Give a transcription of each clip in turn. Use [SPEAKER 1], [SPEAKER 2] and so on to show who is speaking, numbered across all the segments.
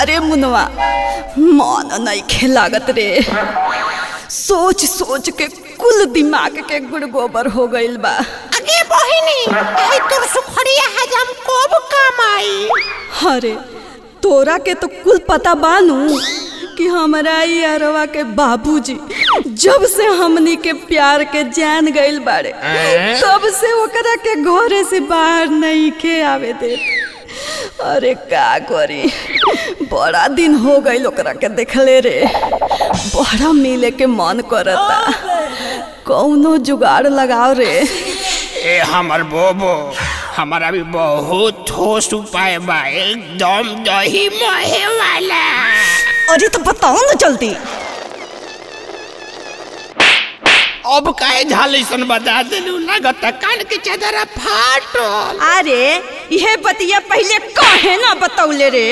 [SPEAKER 1] अरे मुनवा मन नहीं लागत रे सोच सोच के कुल दिमाग के गुड़ गोबर हो गइल बा
[SPEAKER 2] अगे बहिनी आई तोर सुखड़िया हजम कब काम आई
[SPEAKER 1] अरे तोरा के तो कुल पता बानू कि हमारा ई अरवा के बाबूजी जब से हमनी के प्यार के जान गइल बाड़े तब से ओकरा के घरे से बाहर नहीं के आवे दे अरे का करी बड़ा दिन हो गइल ओकरा के देखले रे बड़ा मिले के मन करता कौनो जुगाड़ लगाओ रे
[SPEAKER 3] ए हमर बोबो हमारा भी बहुत ठोस उपाय बा एकदम दही महे वाला
[SPEAKER 1] अरे तो बताओ ना जल्दी
[SPEAKER 3] अब काहे झालिसन बता देलू लागत कान के चदरा फाटल
[SPEAKER 1] अरे यह बतिया पहले काहे ना बतौले रे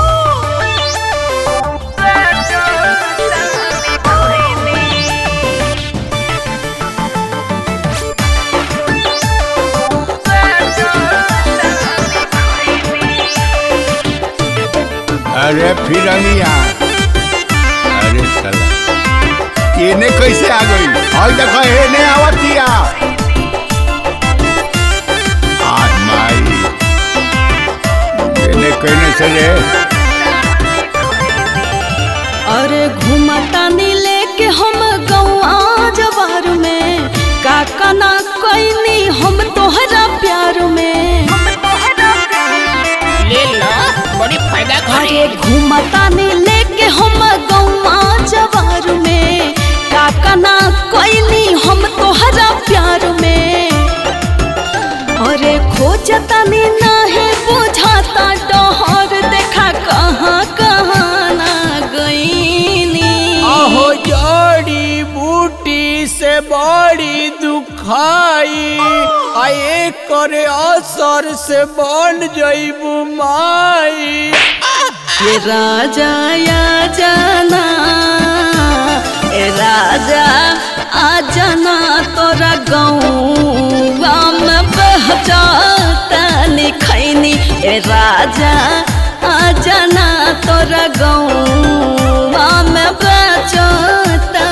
[SPEAKER 4] अरे फिरंगिया अरे साला केने कैसे आ गई और देखो हेने आवतिया आज माई केने कहने से रे
[SPEAKER 1] अरे घुमता नी लेके हम गौआ जवार में काका ना कैनी हम तोहरा प्यार में
[SPEAKER 3] ले लो बड़ी फायदा
[SPEAKER 1] अरे
[SPEAKER 3] करी
[SPEAKER 1] घुमता नी लेके हम गौआ जवार में काका ना कैनी हम तोहरा प्यार में अरे खोजता नी नाही बुझाता डहर देखा कहाँ कहाँ ना गईनी
[SPEAKER 3] अहो जड़ी बूटी से बड़ी दुखाई आए करे असर से बन जईबू माई
[SPEAKER 1] ये राजा या जाना ए राजा आ जाना तोरा गौवा में बहचाता खैनी ए राजा आ जाना तोरा गौवा में बहचाता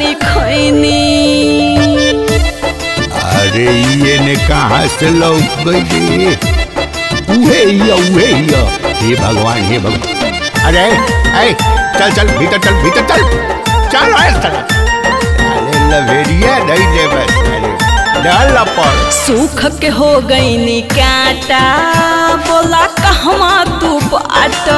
[SPEAKER 1] खैनी
[SPEAKER 4] अरे ये ने कहाँ से लौट गई रे उहे हिया उहे हिया हे भगवान हे भगवान अरे ऐ चल चल भीतर चल भीतर चल चल ऐ चल अरे लवेरिया नहीं दे बस अरे डाल पर
[SPEAKER 1] सूख के हो गई नी काटा बोला कहवा तू बाट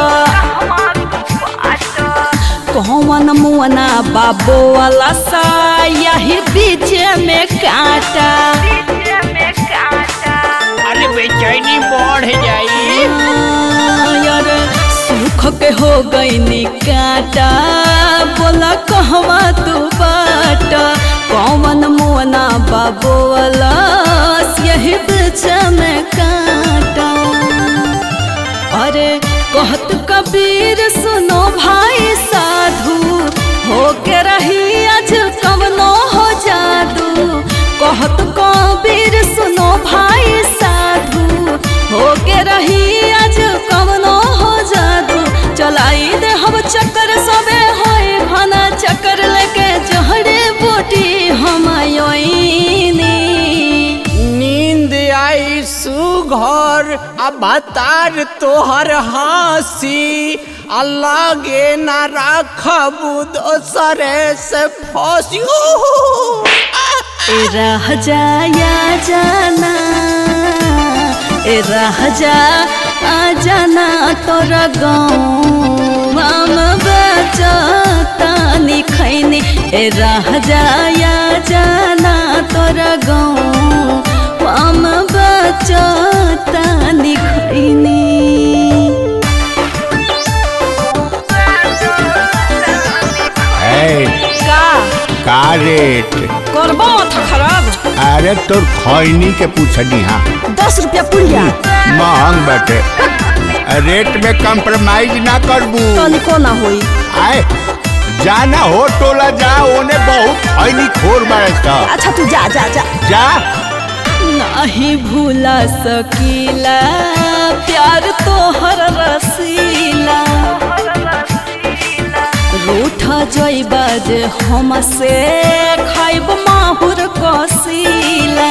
[SPEAKER 1] कौन मुअना बाबो वाला सा यही बीच में काटा
[SPEAKER 3] अरे बेचैनी बढ़ जाई
[SPEAKER 1] यार सूख के हो गई नी काटा बोला कहवा तू बाट कौन मुअना बाबो वाला यही बीच में काटा अरे कहत कबीर सुनो भाई साधु हो के रही आज कवनो हो जादू कहत कबीर सुनो भाई साधु हो के रही आज कवनो हो जादू चलाई दे हम चक्कर सबे होए घना चक्कर लेके जहरे बूटी हम आयोइनी
[SPEAKER 3] नींद आई सुघर आ बतार तोहर हासी अल्लाह गे ना राखबू दोसरे से फसियो
[SPEAKER 1] ए रह जाया जाना ए रह जा आ जाना तोरा गाँव बचता खैनी ए रह जाया जाना तोरा गाँव बचता खैनी
[SPEAKER 4] ऐ
[SPEAKER 1] का
[SPEAKER 4] का रेट
[SPEAKER 1] करबो माथा खराब
[SPEAKER 4] अरे तोर खैनी के पूछनी हाँ
[SPEAKER 1] दस रुपया पुड़िया
[SPEAKER 4] महंग बाटे रेट में कंप्रोमाइज ना करबू
[SPEAKER 1] तनिको ना होई
[SPEAKER 4] आए जाना हो टोला जा ओने बहुत खैनी खोर बारे सा
[SPEAKER 1] अच्छा तू जा जा जा
[SPEAKER 4] जा
[SPEAKER 1] नहीं भूला सकीला प्यार तोहर रसीला जइबा जे हमसे खाइब माहुर कसीला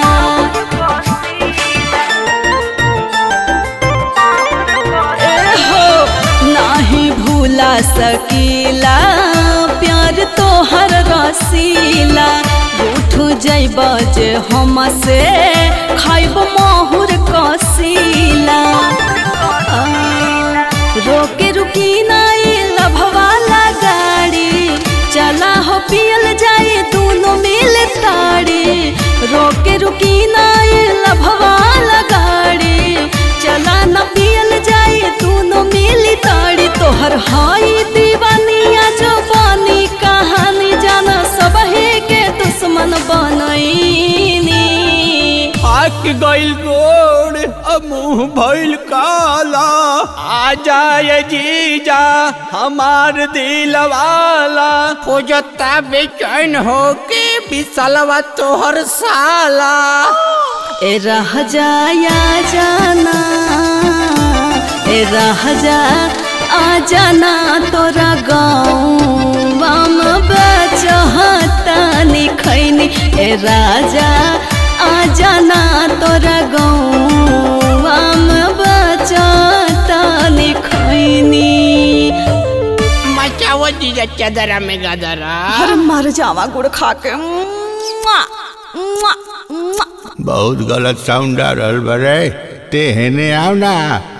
[SPEAKER 1] एहो नाही भूला सकीला प्यार तोहर रसीला उठ जइब जे हमसे खाइब माहुर कसीला आ, रोके रुकी नाई लभवाला गाड़ी चला हो पियल जाए दोनों मिल ताड़ी रोके रुकी नाई लभवाला गाड़ी चला न पियल जाए दोनों मिल ताड़ी तोहर हाई दीवानिया जो बानी कहानी जाना सब के दुश्मन बनैनी
[SPEAKER 3] आक गइल गोड़ अब मुंह भइल काला आ जाए जीजा हमार दिल वाला खोजता बेचैन हो के बिसलवा तोहर साला
[SPEAKER 1] ए रह जाया जाना ए रह जा आ जाना तोरा गाँव बचहता खैनी ए राजा आ जाना तोरा गाँव बचहता खैनी
[SPEAKER 3] मचाओ जीजा चदरा में गदरा
[SPEAKER 1] अरे मर जावा गुड़ खा के मुआ, मुआ, मुआ।
[SPEAKER 4] बहुत गलत साउंड आ रहल बरे ते हेने आओ ना